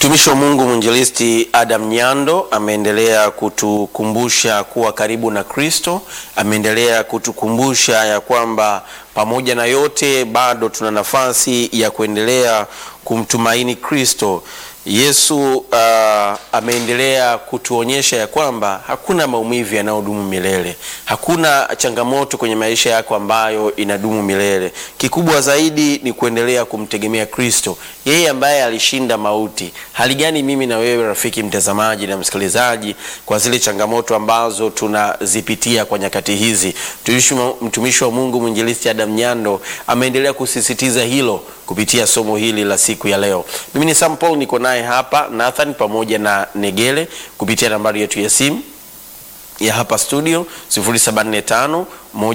Mtumishi wa Mungu mwinjilisti Adam Nyando ameendelea kutukumbusha kuwa karibu na Kristo. Ameendelea kutukumbusha ya kwamba pamoja na yote bado tuna nafasi ya kuendelea kumtumaini Kristo. Yesu uh, ameendelea kutuonyesha ya kwamba hakuna maumivu yanayodumu milele, hakuna changamoto kwenye maisha yako ambayo inadumu milele. Kikubwa zaidi ni kuendelea kumtegemea Kristo, yeye ambaye alishinda mauti. Hali gani mimi na wewe rafiki mtazamaji na msikilizaji, kwa zile changamoto ambazo tunazipitia kwa nyakati hizi? Mtumishi wa Mungu mwinjilisti Adam Nyando ameendelea kusisitiza hilo kupitia somo hili la siku ya leo. Mimi ni Sam Paul, niko naye hapa Nathan pamoja na Negele kupitia nambari yetu ya simu ya hapa studio 0745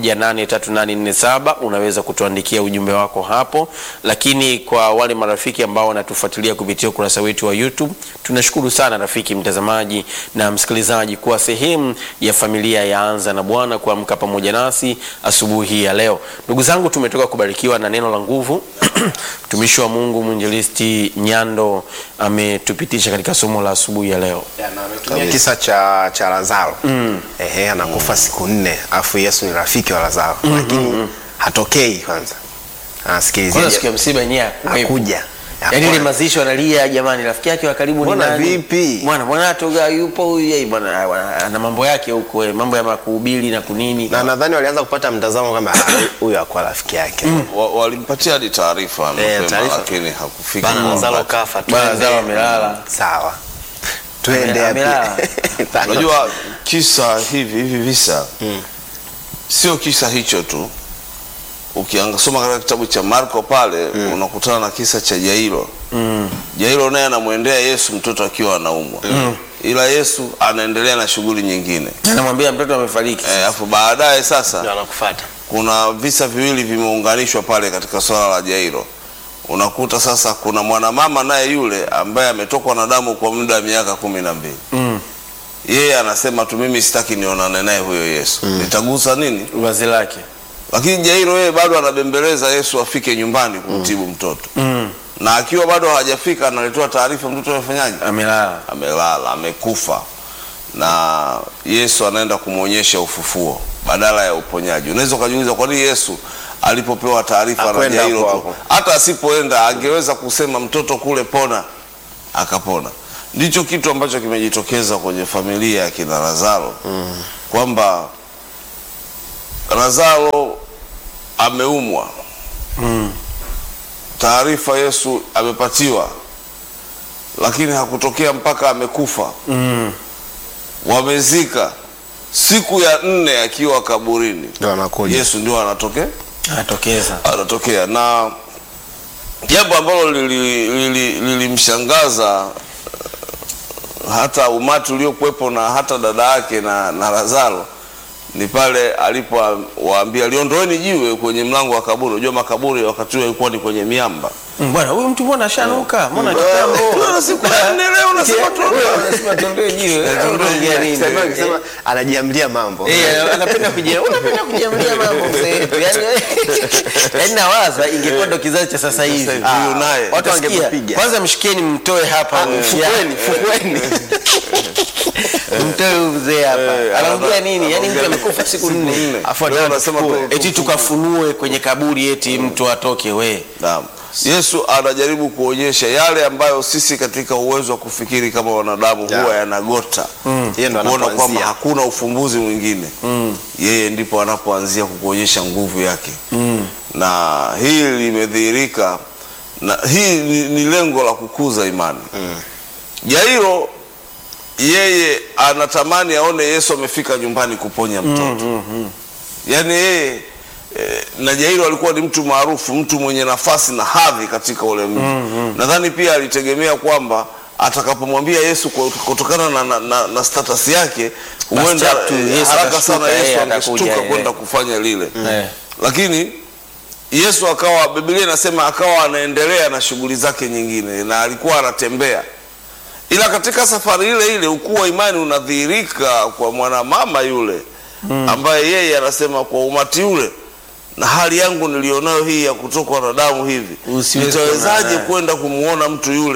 18347 unaweza kutuandikia ujumbe wako hapo, lakini kwa wale marafiki ambao wanatufuatilia kupitia ukurasa wetu wa YouTube, tunashukuru sana rafiki mtazamaji na msikilizaji kuwa sehemu ya familia ya Anza na Bwana, kuamka pamoja nasi asubuhi ya leo. Ndugu zangu, tumetoka kubarikiwa na neno la nguvu mtumishi wa Mungu mwinjilisti Nyando ametupitisha katika somo la asubuhi ya leo. Ametumia kisa cha, cha Lazaro ehe, anakufa siku nne, afu Yesu ni rafiki wa Lazaro lakini hatokei kwanza, anasikilizia Kwanza siku ya msiba yenyewe hakuwepo. akuja Yaani ile mazishi analia, jamani, rafiki yake wa karibu ni Mbona nani? vipi? Bwana bwana atoga yupo huyu yeye bwana bwana, ana mambo yake huko, eh, mambo ya makuhubiri na kunini. na nadhani walianza kupata mtazamo kama "Ah, huyu akuwa rafiki yake Wa- walimpatia hadi taarifa mapema, taarifa. lakini hakufika bana kwa Lazaro wakati. kafa, Bwana twende. Lazaro amelala. sawa, twende Ame- amelala. hapi. Unajua kisa hivi hivi visa sio kisa hicho tu. Ukiangasoma katika kitabu cha Marko pale unakutana na kisa cha Jairo. Jairo naye anamwendea Yesu mtoto akiwa anaumwa, ila Yesu anaendelea na shughuli nyingine. Anamwambia mtoto amefariki. Eh, Alafu baadaye sasa Ndio anakufuata kuna visa viwili vimeunganishwa pale katika swala la Jairo. Unakuta sasa kuna mwanamama naye yule ambaye ametokwa na damu kwa muda wa miaka kumi na mbili. Mm. Yeye anasema tu mimi sitaki nionane naye huyo Yesu, nitagusa nini? Vazi lake. Lakini Jairo yeye bado anabembeleza Yesu afike nyumbani kumtibu mtoto, Mm. na akiwa bado hajafika analetewa taarifa mtoto amefanyaje? Amelala. amelala amekufa, na Yesu anaenda kumwonyesha ufufuo badala ya uponyaji. Unaweza ukajiuliza kwa nini Yesu alipopewa taarifa na Hakwenda Jairo hapo tu, hapo. hata asipoenda angeweza kusema mtoto kule pona, akapona. Ndicho kitu ambacho kimejitokeza kwenye familia ya kina Lazaro kwamba Lazaro ameumwa Mm. taarifa Yesu amepatiwa, lakini hakutokea mpaka amekufa. Mm. Wamezika siku ya nne akiwa kaburini, ndio anakuja Yesu ndio anatokea Anatokeza. anatokea, na jambo ambalo lilimshangaza lili, lilimshangaza, eh, hata umati uliokuwepo na hata dada yake na, na Lazaro ni pale alipowaambia liondoeni jiwe kwenye mlango wa kaburi. Unajua makaburi wakati huo ilikuwa ni kwenye miamba Mm, Bwana huyu mtu mbona ashanuka? Mbona kitambo? Bwana, siku ya nne leo unasema tuondoe. Unasema tuondoe jiwe. Unaongea nini? Sasa akisema anajiamlia mambo Eh, anapenda kujia, unapenda kujiamulia mambo mzee wetu. Yaani yaani nawaza ingekuwa ndo kizazi cha sasa hivi. Sasa hivi, huyu naye. watu Watu wangempiga. wangempiga. Kwanza mshikieni mtoe hapa. fukweni, fukweni. Mtoe huyu mzee hapa. Eh, Anaongea ana- nini? Yaani mtu anaongea amekufa siku nne. nne. Afu Leo anataka unasema tuchukue. tu- eti tukafunue kwenye kaburi eti mtu atoke we. Naam. Yesu anajaribu kuonyesha yale ambayo sisi katika uwezo wa kufikiri kama wanadamu Yeah. huwa yanagota Yeye ndo kuona kwamba anapoanzia. hakuna ufumbuzi mwingine yeye ndipo anapoanzia kukuonyesha nguvu yake na hii limedhihirika na hii ni, ni lengo la kukuza imani Jairo yeye anatamani aone Yesu amefika nyumbani kuponya mtoto yaani yeye eh, na Jairo alikuwa ni mtu maarufu, mtu mwenye nafasi na hadhi katika ule mji. Nadhani pia alitegemea kwamba atakapomwambia Yesu kwa- kutokana na, na, na, na status yake huenda chap tu, eh, Yesu haraka atashtuka, sana yeye Yesu atakuja, angeshtuka eh. kwenda kufanya lile Eh. lakini Yesu akawa, Biblia inasema akawa anaendelea na shughuli zake nyingine na alikuwa anatembea, ila katika safari ile ile ukuu wa imani unadhihirika kwa mwanamama yule ambaye yeye anasema kwa umati ule na hali yangu nilionayo hii ya kutokwa na damu hivi Usiweze nitawezaje kuonana. kwenda kumwona mtu yule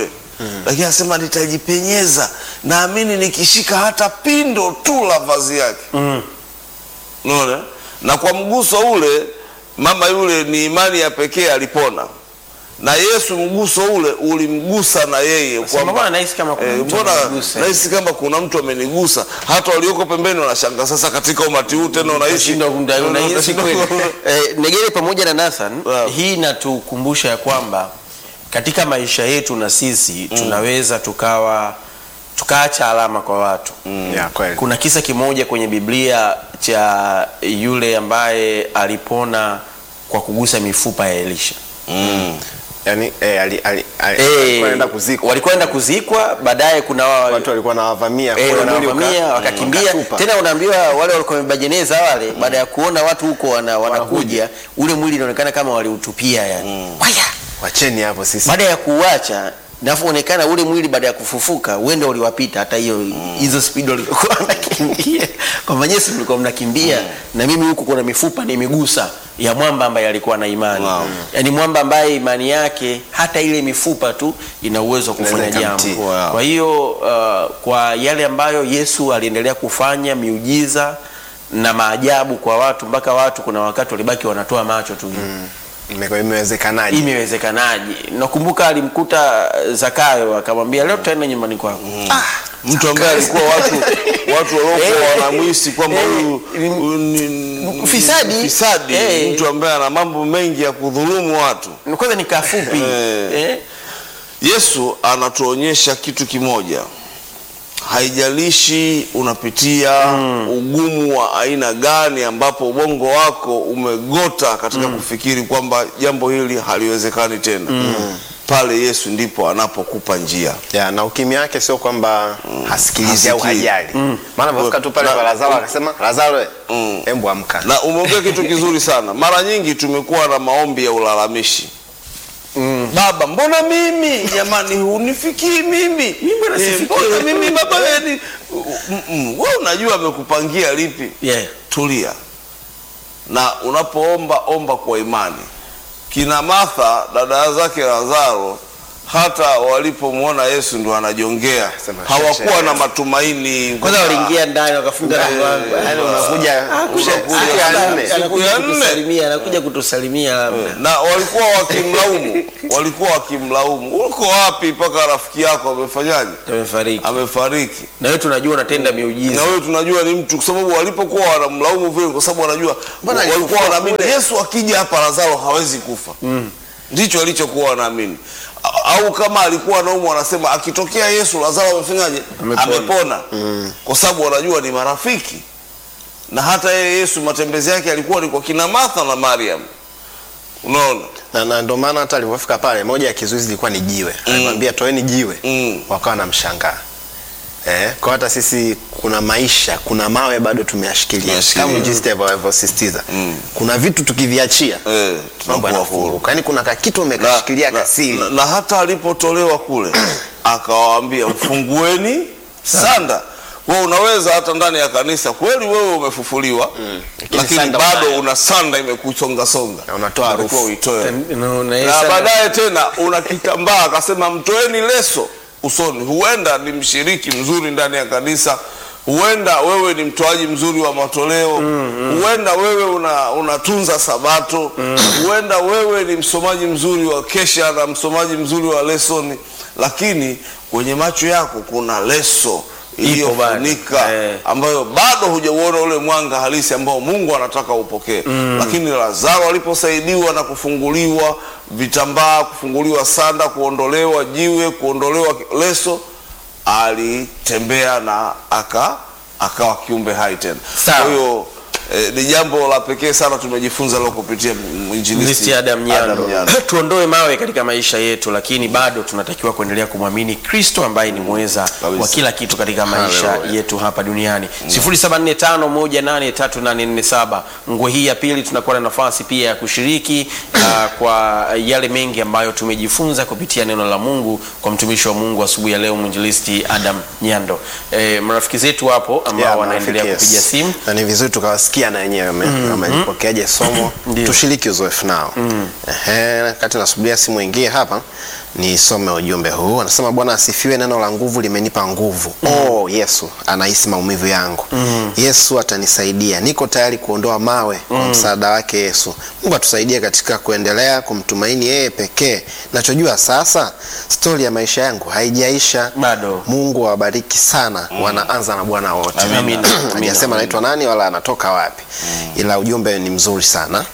lakini anasema nitajipenyeza naamini nikishika hata pindo tu la vazi yake unaona na kwa mguso ule mama yule ni imani ya pekee alipona na yesu mguso ule ulimgusa na yeye Sema, kwamba- mbona nahisi kama kuna Eh, mtu mbona amenigusa? nahisi kama kuna mtu amenigusa hata walioko pembeni wanashanga sasa katika umati huu tena unahisi Unashindwa kumda- unahisi kweli. Eh, Negere pamoja na Nathan, Wow. hii inatukumbusha ya kwamba katika maisha yetu na sisi tunaweza tukawa tukaacha alama kwa watu. Ya, kweli. Kuna kisa kimoja kwenye Biblia cha yule ambaye alipona kwa kugusa mifupa ya Elisha. Mm. yani eh, ali, ali, ali, Eh, alikuwa anaenda kuzikwa Walikwenda kuzikwa, baadaye kuna wa- watu walikuwa nawavamia Eh, kwa mwili wanavamia uka- wakakimbia ukatupa. tena, unaambiwa wale walikuwa wamebeba jeneza wale, baada ya kuona watu huko wana, wanakuja, ule mwili inaonekana kama waliutupia yani. Waya! wacheni hapo sisi Baada ya kuuacha navyoonekana ule mwili baada ya kufufuka uende uliwapita hata hiyo hizo spidi walikuwa wanakimbia kwamba Yesu mlikuwa mnakimbia na mimi huku kuna mifupa nimigusa ya mwamba ambaye alikuwa na imani Wow. yaani mwamba ambaye imani yake hata ile mifupa tu ina uwezo wa kufanya Inaweza jambo ikamtii. Wow. kwa hiyo uh, kwa yale ambayo Yesu aliendelea kufanya miujiza na maajabu kwa watu mpaka watu kuna wakati walibaki wanatoa macho tu Ime- imewezekanaje imewezekanaje nakumbuka alimkuta Zakayo akamwambia leo tutaenda nyumbani kwako mtu ambaye alikuwa watu watu waliokuwa Eh. wanamwisi kwamba Eh. huyu huyu ni Fisadi. fisadi Eh. mtu ambaye ana mambo mengi ya kudhulumu watu kwanza ni kafupi Eh. eh? Yesu anatuonyesha kitu kimoja, haijalishi unapitia ugumu wa aina gani, ambapo ubongo wako umegota katika kufikiri kwamba jambo hili haliwezekani tena, pale Yesu ndipo anapokupa njia. ya na ukimya wake sio kwamba hasikilizi au Hasikii. hajali maana amefika tu pale Na- kwa Lazaro akasema Lazaro we, Mm. embu amka Na umeongea kitu kizuri sana. Mara nyingi tumekuwa na maombi ya ulalamishi Baba, mbona mimi jamani, hunifikii mimi mbona Eh, sifikii? mbona mimi baba yani, wewe unajua amekupangia lipi? Yeah. Tulia, na unapoomba omba kwa imani. Kina Martha dada zake Lazaro hata walipomwona Yesu ndo anajongea, Sema, hawakuwa shasha. na matumaini. kwanza waliingia ndani wakafunga na mlango yani unakuja Unakuja siku ya nne siku anakuja ya nne. kutusalimia anakuja kutusalimia labda na walikuwa wakimlaumu, walikuwa wakimlaumu, uko wapi mpaka rafiki yako amefanyaje, amefariki amefariki? na wewe tunajua unatenda Na miujiza wewe tunajua ni mtu, kwa sababu walipokuwa wanamlaumu vile, kwa sababu wanajua Mbona walikuwa alifufua wanaamini kule? Yesu akija hapa Lazaro hawezi kufa. Ndicho walichokuwa wanaamini, A- au kama alikuwa anaumwa, wanasema akitokea Yesu Lazaro amefanyaje, Amepona. amepona, kwa sababu wanajua ni marafiki. Na hata yeye Yesu matembezi yake alikuwa ni kwa kina Martha na Mariam, unaona na, na ndio maana hata alivyofika pale moja ya kizuizi ilikuwa ni jiwe alimwambia toeni jiwe Mm. wakawa na mshangaa eh, kwa hata sisi kuna maisha kuna mawe bado tumeyashikilia Tumeyashikilia. kama jinsi alivyosisitiza kuna vitu tukiviachia Eh, mambo tunakuwa huru. yanafunguka yani kuna kakitu umekashikilia na, kasiri na, na hata alipotolewa kule akawaambia mfungueni sanda kwa unaweza hata ndani ya kanisa kweli wewe umefufuliwa Lakini lakini sanda bado unayo. una sanda imekusongasonga Na unatoa Unatakiwa harufu. uitoe Na- na yeye na sana- baadaye tena una kitambaa akasema mtoeni leso usoni huenda ni mshiriki mzuri ndani ya kanisa huenda wewe ni mtoaji mzuri wa matoleo huenda wewe una, unatunza sabato huenda wewe ni msomaji mzuri wa kesha na msomaji mzuri wa lesoni lakini kwenye macho yako kuna leso iliyofunika Eh. ambayo bado hujauona ule mwanga halisi ambao Mungu anataka upokee. Lakini Lazaro aliposaidiwa na kufunguliwa vitambaa, kufunguliwa sanda, kuondolewa jiwe, kuondolewa leso, alitembea na aka akawa kiumbe hai tena. Sawa. Kwa hiyo eh, ni jambo la pekee sana tumejifunza leo kupitia mwinjilisti Listi Adam Nyando. Nyando. Tuondoe mawe katika maisha yetu, lakini bado tunatakiwa kuendelea kumwamini Kristo ambaye ni mweza Kabisa. wa kila kitu katika maisha Hallelujah. yetu hapa duniani. 0745183847 ngwe hii ya pili, tunakuwa na nafasi pia ya kushiriki uh, kwa yale mengi ambayo tumejifunza kupitia neno la Mungu kwa mtumishi wa Mungu asubuhi ya leo mwinjilisti Adam Nyando. E, marafiki zetu hapo ambao Yeah, wanaendelea marafiki, kupiga yes. simu na ni vizuri tukawasikia na wenyewe wame- wamelipokeaje somo Ndio. tushiriki uzoefu nao Ehe, kati nasubiria simu ingie hapa Nisome ujumbe huu, anasema Bwana asifiwe, neno la nguvu limenipa nguvu. Oh, Yesu anahisi maumivu yangu. Yesu atanisaidia, niko tayari kuondoa mawe kwa msaada wake Yesu. Mungu atusaidie katika kuendelea kumtumaini yeye pekee. Nachojua sasa, stori ya maisha yangu haijaisha Bado. Mungu awabariki sana. Wanaanza na Bwana wote. Amina. Amina. Hajasema anaitwa nani wala anatoka wapi, ila ujumbe ni mzuri sana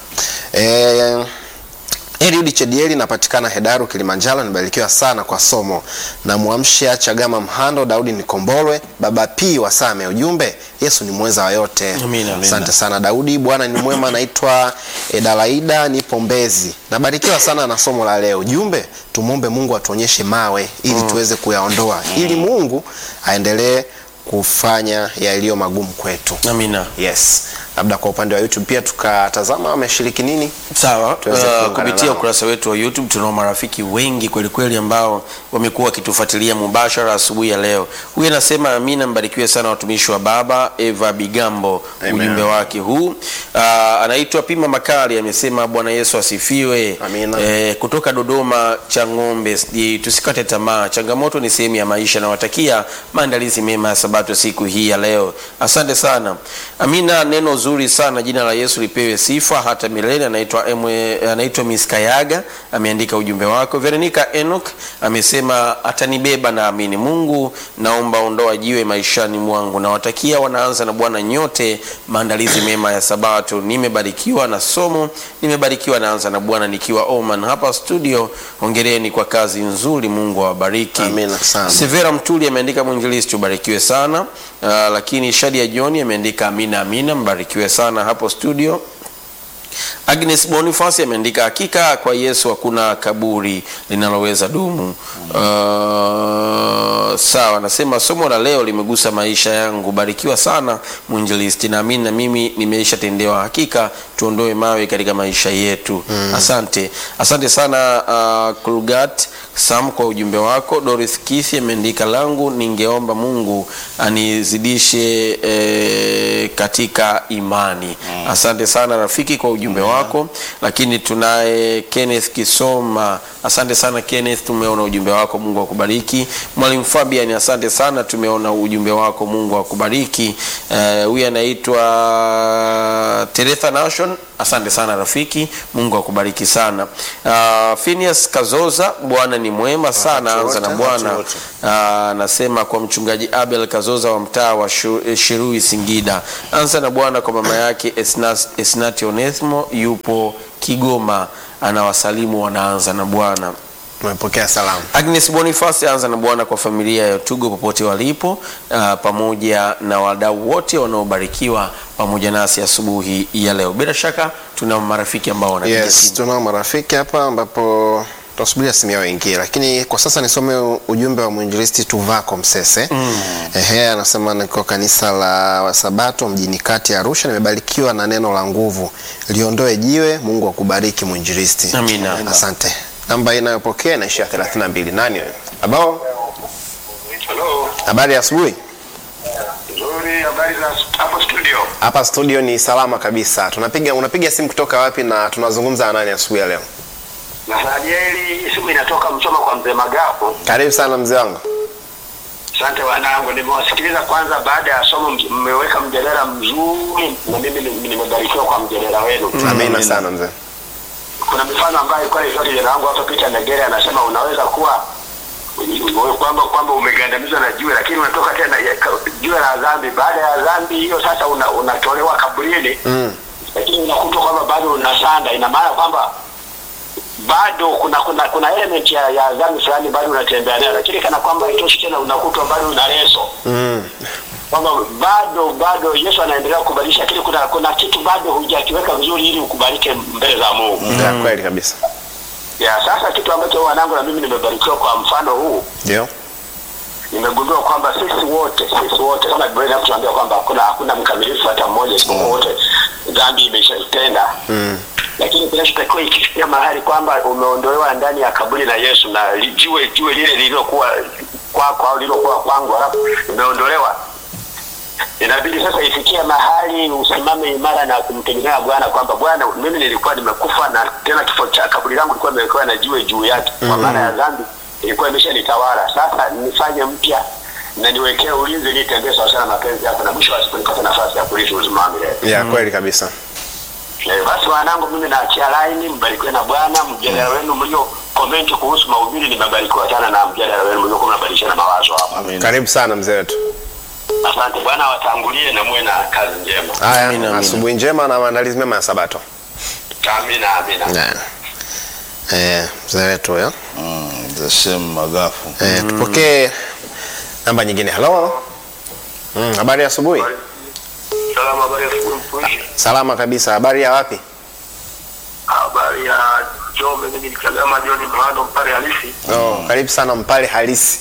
e, Eliudi Chedieli napatikana Hedaru Kilimanjaro, nibarikiwa sana kwa somo na Mwamsha Chagama Mhando, Daudi Nikombolwe, Baba P wa Same. Ujumbe, Yesu ni mweza wa yote. Amina, amina. Asante sana Daudi, Bwana ni mwema. Naitwa Edalaida, nipo Mbezi, nabarikiwa sana na somo la leo. Ujumbe, tumwombe Mungu atuonyeshe mawe ili tuweze kuyaondoa, ili Mungu aendelee kufanya yaliyo magumu kwetu. Amina. Yes, labda kwa upande wa YouTube pia tukatazama wameshiriki nini. Sawa, Tuweze uh, kuungana kupitia nao. ukurasa wetu wa YouTube tunao marafiki wengi kweli kweli ambao wamekuwa wakitufuatilia mubashara asubuhi ya leo. Huyu anasema Amina, mbarikiwe sana watumishi wa Baba. Eva Bigambo, Amen. ujumbe wake huu. Uh, anaitwa Pima Makali, amesema Bwana Yesu asifiwe. Amina. Eh, kutoka Dodoma cha ng'ombe, sijui tusikate tamaa, changamoto ni sehemu ya maisha. Nawatakia maandalizi mema ya Sabato siku hii ya leo. Asante sana Amina, neno zuri sana. Jina la Yesu lipewe sifa hata milele. Anaitwa Emwe- anaitwa Miss Kayaga, ameandika ujumbe wako. Veronica Enoch amesema atanibeba naamini. Mungu, naomba ondoa jiwe maishani mwangu. Nawatakia wanaanza na Bwana nyote maandalizi mema ya Sabato. Nimebarikiwa na somo, nimebarikiwa naanza na Bwana nikiwa Oman hapa studio. Hongereni kwa kazi nzuri, Mungu awabariki. Amina sana. Severa Mtuli ameandika mwinjilisti, ubarikiwe sana. Uh, lakini Shadia John ameandika amina amina, mbarikiwe sana hapo studio. Agnes Boniface ameandika hakika kwa Yesu hakuna kaburi linaloweza dumu. Uh, sawa, anasema somo la leo limegusa maisha yangu. Barikiwa sana mwinjilisti, naamini na mimi nimeisha tendewa. Hakika tuondoe mawe katika maisha yetu. Asante, asante sana uh, Kulgat Sam kwa ujumbe wako. Doris Kithi ameandika langu, ningeomba Mungu anizidishe eh, katika imani. Asante sana rafiki kwa ujumbe wako. Lakini tunaye Kenneth Kisoma, asante sana Kenneth, tumeona ujumbe wako, Mungu akubariki. Mwalimu Fabian, asante sana, tumeona ujumbe wako, Mungu akubariki. Eh, Huyu anaitwa Teretha Nation, asante sana rafiki, Mungu akubariki sana. Uh, Phineas Kazoza, Bwana ni mwema sana, Wakati anza na wote, Bwana wakati wote. Ah, anasema kwa mchungaji Abel Kazoza wa mtaa wa Shu- eh, Shirui Singida, anza na Bwana kwa mama yake Esnas- Esnati Onesmo yupo Kigoma, anawasalimu wanaanza na Bwana. Umepokea salamu. Agnes Boniface anza na Bwana kwa familia ya Tugo popote walipo, ah, pamoja na wadau wote wanaobarikiwa pamoja nasi asubuhi ya leo. Bila shaka tuna marafiki ambao wanapiga Yes, simu. tunao marafiki hapa ambapo tutasubiria simu yao ingie, lakini kwa sasa nisome ujumbe wa mwinjilisti Tuvako Msese. Ehe, anasema niko kanisa la Wasabato mjini kati ya Arusha, nimebarikiwa na neno la nguvu, liondoe jiwe. Mungu akubariki mwinjilisti. Amina. Asante. Namba hii inayopokea inaishia 32. Nani wewe? Habao? Halo, Habari ya asubuhi. nzuri. Habari za hapo studio? Hapa studio ni salama kabisa. Tunapiga unapiga simu kutoka wapi na tunazungumza na nani asubuhi ya leo? Nathanieli, simu inatoka Msoma kwa mzee Magapo. Karibu sana mzee wangu. Asante wanangu, nimewasikiliza kwanza. Baada ya somo mj- mmeweka mjadala mzuri, na mimi ni- nimebarikiwa kwa mjadala wenu. Amina sana mzee. Kuna mifano ambayo ilikuwa ilitoa kijana wangu hapa Peter Negere, anasema unaweza kuwa kwamba kwamba umegandamizwa na jiwe, lakini unatoka tena ya- ka- jiwe la dhambi. Baada ya dhambi hiyo sasa una, unatolewa kaburini Mm. lakini unakuta kwamba bado unasanda. Ina maana kwamba bado kuna kuna kuna element ya, ya dhambi fulani bado unatembea nayo, lakini kana kwamba itoshi tena, unakutwa bado una leso Mm. kwamba bado bado Yesu anaendelea kubadilisha, lakini kuna kuna kitu bado hujakiweka vizuri ili ukubalike mbele za Mungu. Ya kweli kabisa. Ya sasa kitu ambacho wanangu na mimi nimebarikiwa kwa mfano huu Ndio. nimegundua kwamba sisi wote sisi wote kama Biblia inatuambia kwamba hakuna hakuna mkamilifu hata mmoja isipokuwa wote dhambi imeshatenda Mm. lakini kinachotakiwa ikifikia mahali kwamba umeondolewa ndani ya kaburi la Yesu na li- jiwe jiwe lile lililokuwa kwako au lililokuwa kwangu halafu imeondolewa inabidi sasa ifikie mahali usimame imara na kumtegemea Bwana kwamba Bwana, mimi nilikuwa nimekufa na tena kifo cha kaburi langu lilikuwa limewekewa na jiwe juu yake, kwa maana ya dhambi ilikuwa imeshanitawala. Sasa nifanye mpya na niwekee ulinzi, nitembee sawasawa na mapenzi yako, na mwisho wa siku nipate nafasi ya kurithi uzima wa milele. ya kweli kabisa Eh, basi wanangu, mimi naachia laini, mbarikiwe na Bwana. Mjadala wenu mlio komenti kuhusu mahubiri, nimebarikiwa sana na mjadala wenu mliokuwa mnabadilishana mawazo hapa. Amen. karibu sana mzee wetu Asante Bwana, awatangulie na muwe na kazi njema. haya Amina, amina. asubuhi njema na maandalizi mema ya sabato Amina, amina. Yeah. Eh, mzee wetu huyo Mm, the same magafu eh, tupokee namba nyingine halo mm, habari ya asubuhi Salamu, habari ya asubuhi mtumishi. salama kabisa habari ya wapi Habari ya Njombe, mimi nikagama John Mhando mpare halisi. oh, karibu sana mpale halisi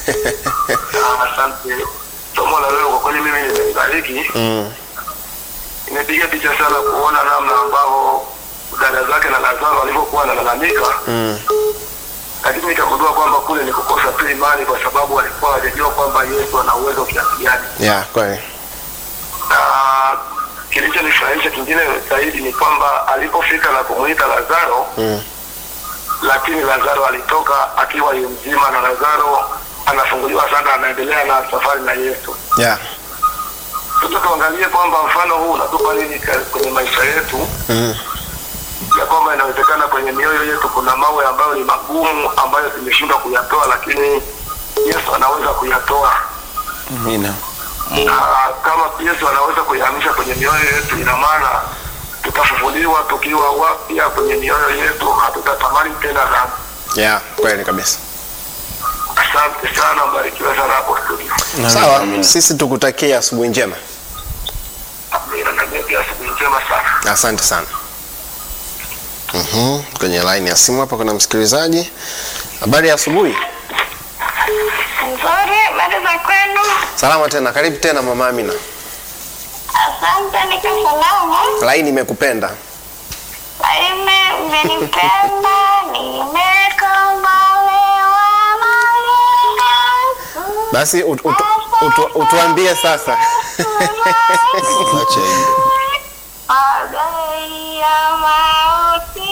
Ah, Asante. Somo la leo kwa kweli mimi nimeibariki. mm. Imepiga picha sana kuona namna ambavyo dada zake na Lazaro walivyokuwa wanalalamika, Mm. lakini nikagundua kwamba kule ni kukosa tu imani, kwa sababu walikuwa hawajajua kwamba Yesu ana uwezo kiasi gani. yeah, kweli na kilichonifurahisha kingine zaidi ni kwamba alipofika na kumwita Lazaro mm. lakini Lazaro alitoka akiwa yu mzima, na Lazaro anafunguliwa sana, anaendelea na safari na Yesu. yeah. Sasa tuangalie kwamba mfano huu unatupa nini ka- kwenye maisha yetu, mm. ya kwamba inawezekana kwenye mioyo yetu kuna mawe ambayo ni magumu ambayo tumeshindwa kuyatoa, lakini Yesu anaweza kuyatoa Amina. na kama Yesu anaweza kuyahamisha kwenye mioyo yetu, ina maana tutafufuliwa tukiwa wapya kwenye mioyo yetu, hatutatamani tena dhambi. yeah, kweli kabisa Asante sana, mbarikiwe sana hapo studio. sawa sisi tukutakia asubuhi njema Amina, na mimi pia asubuhi njema sana. asante sana mm kwenye line ya simu hapa kuna msikilizaji habari ya asubuhi Nzuri, habari za kwenu? salama tena karibu tena mama amina Asante, niko salama. laini imekupenda Laime, mmenipenda, nimekombolewa na Yesu. basi ut, ut, ut, utuambie sasa acha hiyo Magari ya mauti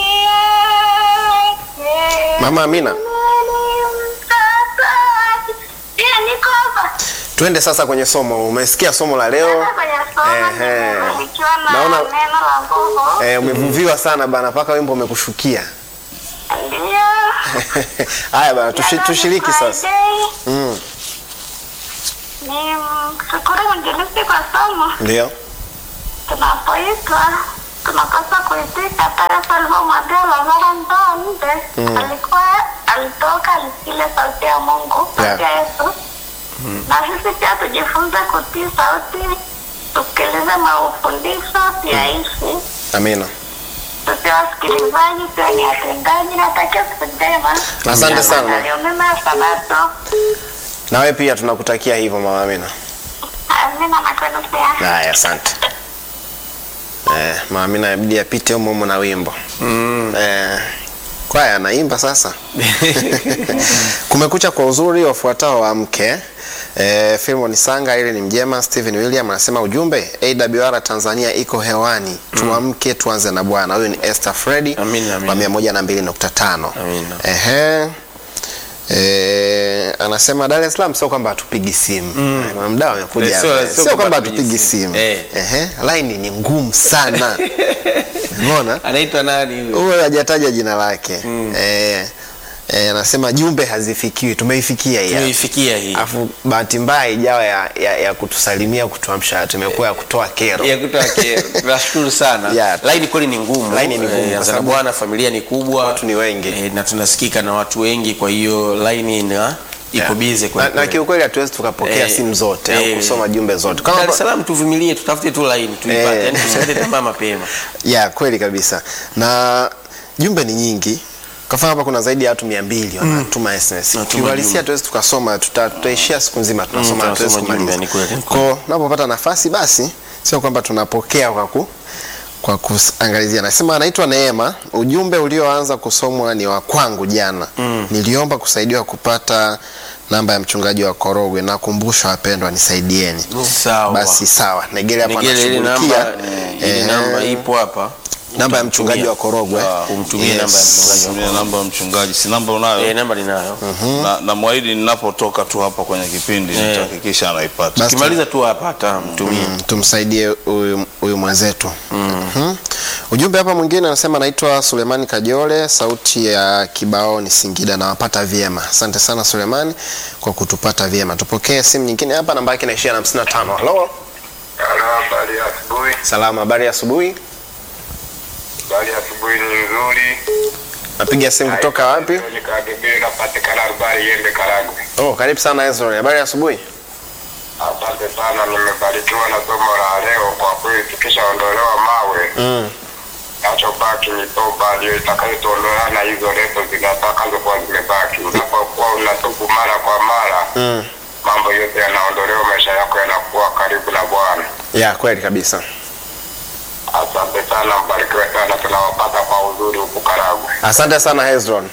yake. mama amina Nilimtaka. Pia niko hapa. twende sasa kwenye somo umesikia somo la leo Sasa kwenye somo Ehe. nimebarikiwa na Naona- neno la nguvu. eh, umevuviwa sana bana mpaka wimbo umekushukia Ndio. haya bana tushi, tushiriki sasa mm, Ni mshukuru mwinjilisti kwa somo. ndio Tunapoitwa tunapaswa kuitika pale alivyomwambia Lazaro njoo nje. Alikuwa alitoka alisikia sauti ya Mungu, sauti ya Yesu. Na sisi pia tujifunze kutii sauti, tusikilize maufundisho, tuyaishi. amina Tusiwe wasikilizaji, tuwe ni watendaji. Natakia siku njema. Asante sana. Maandalio mema ya Sabato. nawe pia tunakutakia hivyo mama amina Amina na kwenu pia. haya asante eh, mama amina inabidi apite humo humo na wimbo Mm. eh, kwaya anaimba sasa kumekucha kwa uzuri wafuatao wamke E, Filmon Sanga ili ni mjema. Stephen William anasema ujumbe AWR Tanzania iko hewani, tuamke tuanze na Bwana. Huyu ni Esther Freddy Amina, amina. wa 102.5. Amina. Ehe. E, anasema Dar es Salaam sio kwamba hatupigi simu mm. mdao amekuja Eh, sio- hapa. sio sio kwamba kwamba hatupigi hatupigi simu. simu Eh. Ehe, line ni ngumu sana umeona anaitwa nani huyo? huyo hajataja jina lake eh, eh, anasema jumbe hazifikiwi tumeifikia hii hapa. tumeifikia hii Alafu bahati mbaya ijawa ya, ya, ya kutusalimia kutuamsha tumekuwa ya kutoa kero ya kutoa kero. Tunashukuru sana. Yeah. Laini kweli ni ngumu. Laini ni ngumu, Eh, kwa Azana sababu bwana, familia ni kubwa, watu ni wengi. eh, na tunasikika na watu wengi, kwa hiyo laini ina iko Yeah. bize na, na kiukweli hatuwezi tukapokea Eh, simu zote eh, au kusoma jumbe zote Dar es kama Salaam tuvumilie, tutafute tu laini tuipate, Eh. yani tusikate tamaa mapema. ya kweli kabisa na jumbe ni nyingi kwa mfano hapa kuna zaidi ya watu mia mbili wanatuma SMS Wanatuma kiuhalisia jumbe. tuwezi tukasoma tuta- tutaishia siku nzima tunasoma tunasoma hatuwezi jumbe, kumaliza ni kweli, ni kweli. ko unapopata nafasi basi sio kwamba tunapokea kwa ku kwa kuangalizia nasema anaitwa Neema ujumbe ulioanza kusomwa ni wa kwangu jana niliomba kusaidiwa kupata namba ya mchungaji wa Korogwe. Nakumbusha wapendwa, nisaidieni. Sawa. Basi sawa, Negele hapo Negele, ile anashughulikia namba, ile Eh, namba ipo hapa. namba ya mchungaji wa Korogwe. Umtumie Yes. namba ya mchungaji wa Tumia namba ya mchungaji, si namba unayo? Eh, namba ninayo. na, na mwahidi ninapotoka tu hapa kwenye kipindi Eh. nitahakikisha anaipata. Basi Ukimaliza tu hapa hata mtumie. Mm, tumsaidie huyu huyu mwenzetu Mhm. Ujumbe hapa mwingine anasema naitwa Sulemani Kajole, sauti ya kibaoni Singida, nawapata vyema. Asante sana Sulemani kwa kutupata vyema. Tupokee simu nyingine hapa, namba yake inaishia na 55. Halo, Halo, habari ya asubuhi. salama, habari ya asubuhi. Habari ya asubuhi ni nzuri. Napiga simu kutoka wapi? Nikagebele napatikana Rubari Yembe Karagwe. Oh, karibu sana Ezra. Habari ya asubuhi. Asante sana, nimebarikiwa na somo la leo. Kwa kweli tukishaondolewa mawe Mm. nachobaki ni toba, ndio itakayotuondolewa na hizo leso zitakazokuwa zimebaki. Unapokuwa unatubu mara kwa mara, Mm. mambo yote yanaondolewa, maisha yako yanakuwa karibu na Bwana. Ya kweli kabisa. Asante sana, mbarikiwe sana, tunawapata kwa uzuri huku Karagwe. Asante sana Hezron.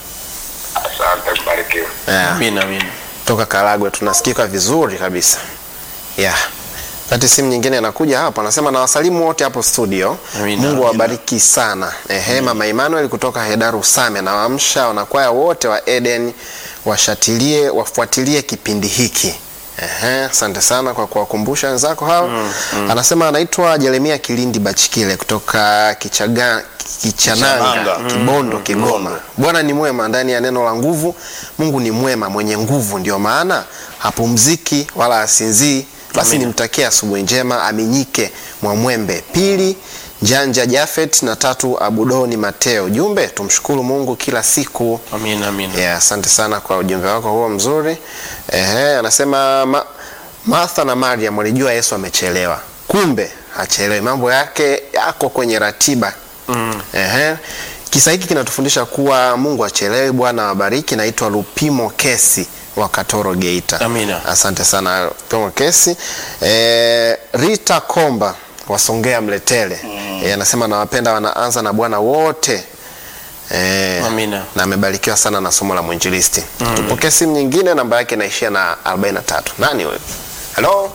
Asante, mbarikiwe. Yeah. Amina, amina. Toka Karagwe tunasikika vizuri kabisa. Yeah. Kati simu nyingine inakuja hapa anasema na wasalimu wote hapo studio. Amina, Mungu amina. awabariki sana. Ehe, Mama Emmanuel kutoka Hedaru Same na waamsha wanakwaya wote wa Eden washatilie wafuatilie kipindi hiki. Ehe, asante sana kwa kuwakumbusha wenzako hao. Anasema anaitwa Jeremia Kilindi Bachikile kutoka Kichaga Kichananga, Kichananga. Kibondo, Kigoma. Bwana ni mwema ndani ya neno la nguvu. Mungu ni mwema mwenye nguvu, ndio maana hapumziki wala asinzii. Basi Amina. nimtakie asubuhi njema Aminyike Mwamwembe, pili Njanja Jafet na tatu Abudoni Mateo. Jumbe, tumshukuru Mungu kila siku. Amina, amina. Yeah, asante sana kwa ujumbe wako huo mzuri. Ehe, anasema ma, Martha na Mariam walijua Yesu amechelewa, kumbe hachelewi, mambo yake yako kwenye ratiba. Mm. Ehe. Kisa hiki kinatufundisha kuwa Mungu achelewi. Bwana awabariki. Naitwa Lupimo Kesi wa Katoro Geita. Amina. Asante sana Lupimo Kesi. E, Rita Komba wasongea Mletele Eh, anasema nawapenda wanaanza na Bwana wote e, Amina. na amebarikiwa sana na somo la mwinjilisti. Tupokee simu nyingine, namba yake inaishia na 43. Nani huyo? Halo,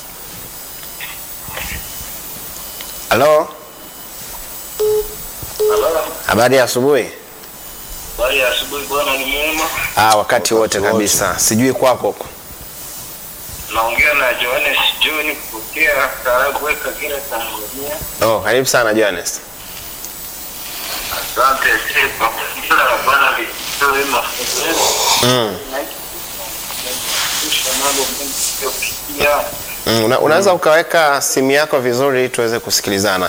halo, Halo, habari ya asubuhi. habari ya asubuhi. Bwana ni mwema. Ah, wakati wote kabisa. Sijui kwako. Naongea na Johannes John kutokea Karagwe, Kagera, Tanzania. Oh, karibu sana Johannes. Asante sana. Jina la Bwana litoe mafunzo yetu. Mm. Kisha mambo mengi tuliyopitia. Mm, una, unaweza ukaweka simu yako vizuri ili tuweze kusikilizana.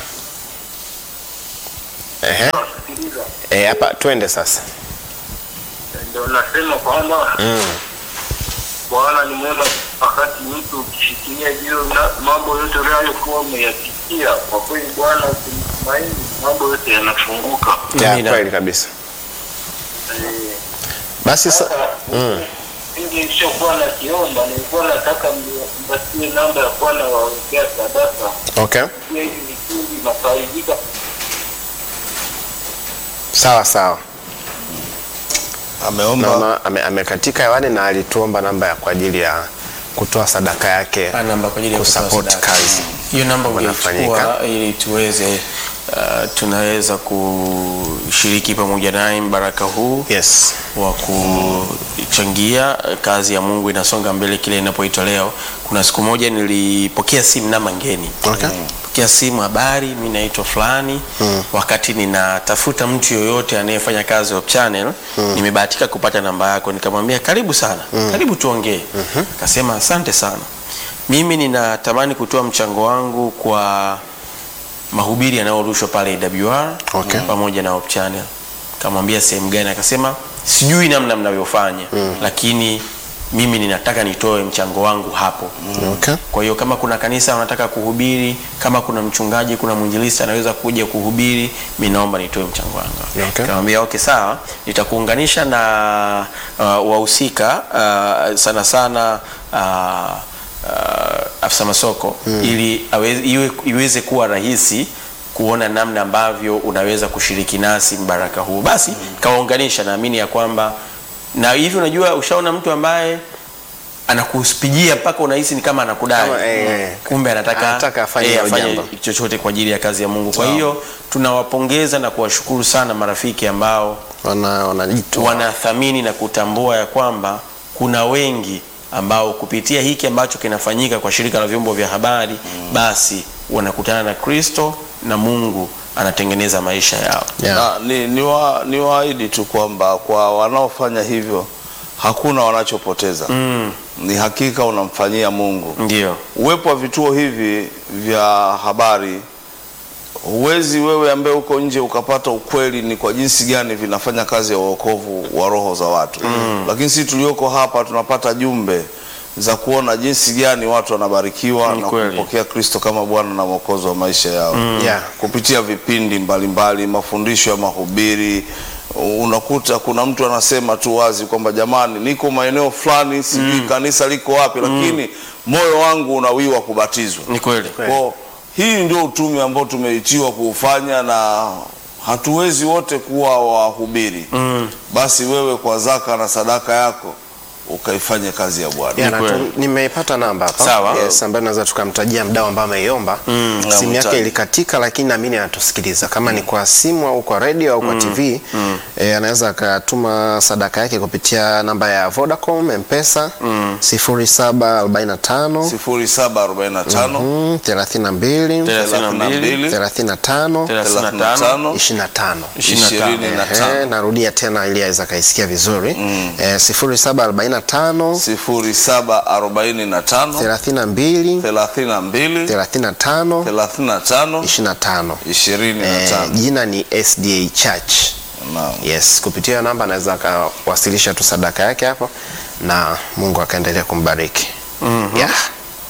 Ehe. Wasikiliza. Eh, hapa twende sasa. Ndio nasema kwamba Mm. Bwana ni mwema wakati mtu ukifikiria juu na mambo yote unayokuwa umeyapitia. Kwa kweli Bwana ukimtumaini, mambo yote yanafunguka. Ya Amina. kweli kabisa. Eh, Basi sa... Sasa mm. mimi nilichokuwa nakiomba nilikuwa nataka mpatie namba ya kuwa nawawekea sadaka Okay. pia hivi vikundi nafaidika. Sawa sawa. Ameomba Mama ame, amekatika hewani na alituomba namba ya kwa ajili ya kutoa sadaka yake. Ah, namba kwa ajili ya kutoa Kusupport sadaka. kazi. Hiyo namba Wanafanyika. ungeichukua ili tuweze uh, tunaweza kushiriki pamoja naye mbaraka huu Yes. wa kuchangia eh, kazi ya Mungu inasonga mbele kile inapoitwa leo. Kuna siku moja nilipokea simu namba ngeni Okay. pokea simu, habari, mi naitwa fulani Mm. wakati ninatafuta mtu yoyote anayefanya kazi Hope Channel nimebahatika kupata namba yako, nikamwambia karibu sana, karibu tuongee. Akasema asante sana, mimi ninatamani kutoa mchango wangu kwa mahubiri yanayorushwa pale AWR Okay. pamoja na Hope Channel. Kamwambia sehemu gani? Akasema sijui namna mnavyofanya, lakini mimi ninataka nitoe mchango wangu hapo. Okay. Kwa hiyo kama kuna kanisa wanataka kuhubiri, kama kuna mchungaji, kuna mwinjilisti anaweza kuja kuhubiri, mi naomba nitoe mchango wangu. Okay. Kamwambia okay, sawa, nitakuunganisha na uh, wahusika uh, sana sana uh, uh, afisa masoko ili aweze, iwe, iweze kuwa rahisi kuona namna ambavyo unaweza kushiriki nasi mbaraka huu. Basi kawaunganisha, naamini ya kwamba na hivi unajua ushaona mtu ambaye anakuspigia mpaka unahisi ni kama anakudai Kama, eh, kumbe anataka, anataka afanye eh, hilo afanye jambo. chochote kwa ajili ya kazi ya mungu kwa hiyo tunawapongeza na kuwashukuru sana marafiki ambao wana wanajitoa wanathamini na kutambua ya kwamba kuna wengi ambao kupitia hiki ambacho kinafanyika kwa shirika la vyombo vya habari mm. basi wanakutana na kristo na mungu anatengeneza maisha yao Yeah. Na, ni, ni, wa, ni waahidi tu kwamba kwa wanaofanya hivyo hakuna wanachopoteza mm. ni hakika unamfanyia mungu ndio uwepo wa vituo hivi vya habari huwezi wewe ambaye uko nje ukapata ukweli ni kwa jinsi gani vinafanya kazi ya uokovu wa roho za watu mm. lakini sisi tulioko hapa tunapata jumbe za kuona jinsi gani watu wanabarikiwa Ni na kweli. kumpokea kristo kama bwana na mwokozi wa maisha yao Yeah. kupitia vipindi mbalimbali mafundisho ya mahubiri unakuta kuna mtu anasema tu wazi kwamba jamani niko maeneo fulani sijui kanisa liko wapi lakini moyo wangu unawiwa kubatizwa ni kweli kwa hii ndio utume ambao tumeitiwa kuufanya na hatuwezi wote kuwa wahubiri mm. basi wewe kwa zaka na sadaka yako ukaifanye kazi ya bwana Yeah, na kweli. tu- nimeipata namba hapa Sawa. yes, ambayo naweza tukamtajia mdau ambaye ameiomba na simu yake mtaji. ilikatika lakini naamini anatusikiliza kama ni kwa simu au kwa redio au kwa tv eh, anaweza akatuma sadaka yake kupitia namba ya vodacom mpesa 0745 0745 mm, 32 32 35 35 25 25 Ehe, narudia tena ili aweza akaisikia vizuri mm. eh, 0745 0745 32 32 35 35 25 eh, 25 jina ni sda church Naam. yes kupitia hiyo namba anaweza akawasilisha tu sadaka yake hapo na mungu akaendelea kumbariki mm-hmm. yeah.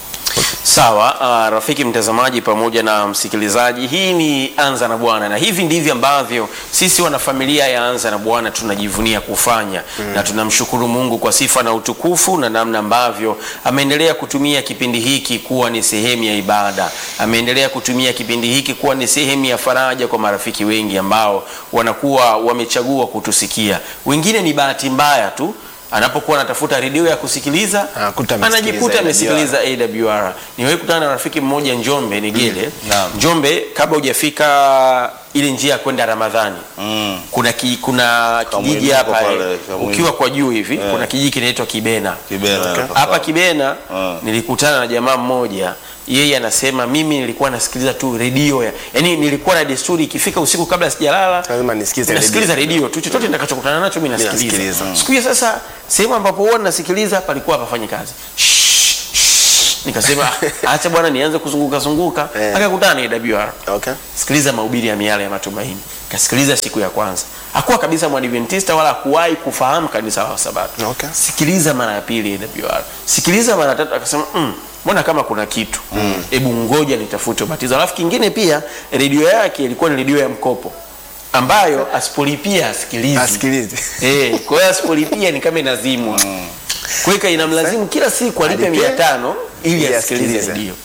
sawa uh, rafiki mtazamaji pamoja na msikilizaji hii ni anza na bwana na hivi ndivyo ambavyo sisi wanafamilia ya anza na bwana tunajivunia kufanya mm. na tunamshukuru mungu kwa sifa na utukufu na namna ambavyo ameendelea kutumia kipindi hiki kuwa ni sehemu ya ibada ameendelea kutumia kipindi hiki kuwa ni sehemu ya faraja kwa marafiki wengi ambao wanakuwa wamechagua kutusikia wengine ni bahati mbaya tu anapokuwa anatafuta redio ya kusikiliza Anakuta amesikiliza anajikuta AWR. amesikiliza AWR. Niwahi kutana na rafiki mmoja Njombe Nigele. Naam. Njombe kabla hujafika ile njia ya kwenda Ramadhani. Mm. Kuna ki, kuna kijiji Kamwinuko hapa pale, eh, kamwinuko. ukiwa kwa juu hivi kuna kijiji kinaitwa Kibena. Kibena hapa. Hapa Kibena Ah. nilikutana na jamaa mmoja yeye anasema mimi nilikuwa nasikiliza tu redio ya yani nilikuwa na desturi ikifika usiku kabla sijalala Lazima nisikize nasikiliza redio tu chochote nitakachokutana nacho mimi nasikiliza nasikiliza. siku hiyo sasa sehemu ambapo huwa nasikiliza palikuwa hapafanyi kazi Shh, shh. nikasema acha bwana nianze kuzunguka zunguka Eh. akakutana na AWR okay. sikiliza mahubiri ya miale ya matumaini kasikiliza siku ya kwanza hakuwa kabisa mwadventista wala hakuwahi kufahamu kanisa la sabato Okay. sikiliza mara ya pili AWR sikiliza mara ya tatu akasema mm, mbona kama kuna kitu hebu ngoja nitafute ubatizo alafu kingine pia redio yake ilikuwa ni redio ya mkopo ambayo asipolipia asikilizi asikilize Eh, kwa hiyo asipolipia ni kama inazimwa kwa hiyo inamlazimu kila siku alipe Alipe, mia tano ili ili asikilize asikilize. redio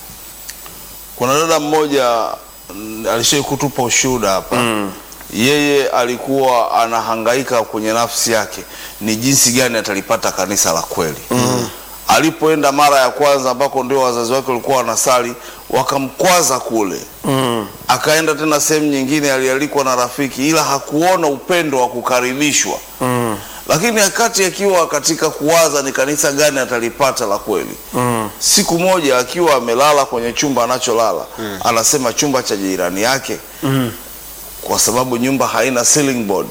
kuna dada mmoja mm, alishai kutupa ushuhuda hapa mm. yeye alikuwa anahangaika kwenye nafsi yake ni jinsi gani atalipata kanisa la kweli mm. alipoenda mara ya kwanza ambako ndio wazazi wake walikuwa wanasali wakamkwaza kule mm. akaenda tena sehemu nyingine alialikwa na rafiki ila hakuona upendo wa kukaribishwa Mm. lakini wakati akiwa katika kuwaza ni kanisa gani atalipata la kweli Mm. siku moja akiwa amelala kwenye chumba anacholala mm. anasema chumba cha jirani yake Mm. kwa sababu nyumba haina ceiling board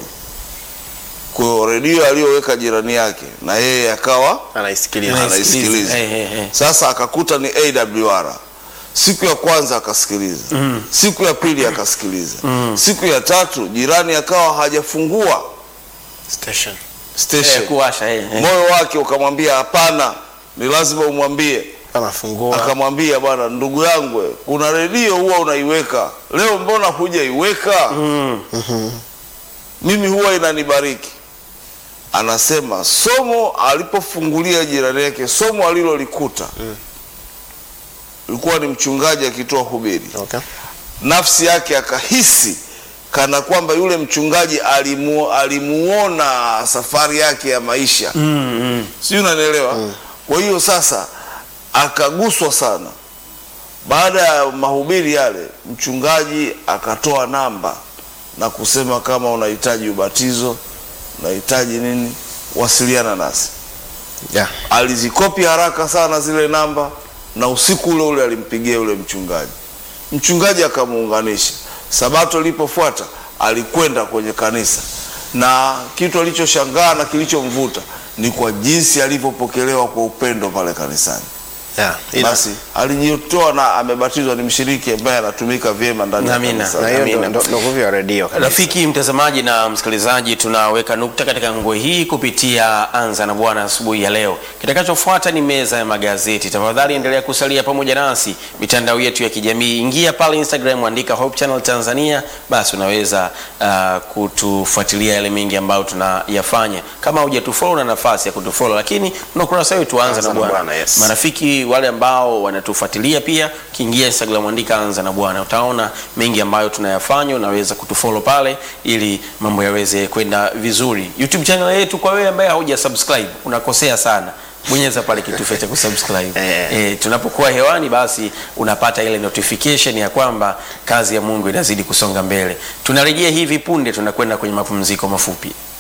kwa hiyo redio aliyoweka jirani yake na yeye akawa anaisikiliza anaisikiliza Eh, eh, eh. sasa akakuta ni awr siku ya kwanza akasikiliza mm. siku ya pili akasikiliza mm. siku ya tatu jirani akawa hajafungua station station Eh, kuwasha eh, eh. moyo wake ukamwambia hapana ni lazima umwambie anafungua akamwambia bwana ndugu yangu we, kuna redio huwa unaiweka leo mbona hujaiweka Mm. mimi huwa inanibariki anasema somo alipofungulia jirani yake somo alilolikuta ilikuwa ni mchungaji akitoa hubiri okay. nafsi yake akahisi kana kwamba yule mchungaji alimu, alimuona safari yake ya maisha mm, mm. sijui unanielewa kwa hiyo sasa akaguswa sana baada ya mahubiri yale mchungaji akatoa namba na kusema kama unahitaji ubatizo unahitaji nini wasiliana nasi yeah. alizikopi haraka sana zile namba na usiku ule ule alimpigia yule mchungaji mchungaji akamuunganisha sabato ilipofuata alikwenda kwenye kanisa na kitu alichoshangaa na kilichomvuta ni kwa jinsi alivyopokelewa kwa upendo pale kanisani Yeah. Ila- basi alijitoa na amebatizwa ni mshiriki ambaye anatumika vyema ndani ya Amina. kanisa na hiyo ndo- Amina. ndo ndo nguvu ya redio kabisa. Rafiki mtazamaji na msikilizaji, tunaweka nukta katika ngwe hii kupitia Anza na Bwana asubuhi ya leo. Kitakachofuata ni meza ya magazeti. Tafadhali endelea kusalia pamoja nasi mitandao yetu ya kijamii, ingia pale Instagram, andika Hope Channel Tanzania, basi unaweza uh, kutufuatilia yale mengi ambayo tunayafanya. Kama hujatufollow na nafasi ya kutufollow, lakini tuna ukurasa wetu Anza Anza na na Bwana. Bwana, yes. Marafiki wale ambao wanatufuatilia pia, kiingia Instagram andika Anza na Bwana, utaona mengi ambayo tunayafanya. Unaweza kutufollow pale ili mambo yaweze kwenda vizuri. YouTube channel yetu, kwa wewe ambaye hauja subscribe, unakosea sana. Bonyeza pale kitufe cha kusubscribe. Eh. Eh, tunapokuwa hewani basi unapata ile notification ya kwamba kazi ya Mungu inazidi kusonga mbele. Tunarejea hivi punde, tunakwenda kwenye mapumziko mafupi.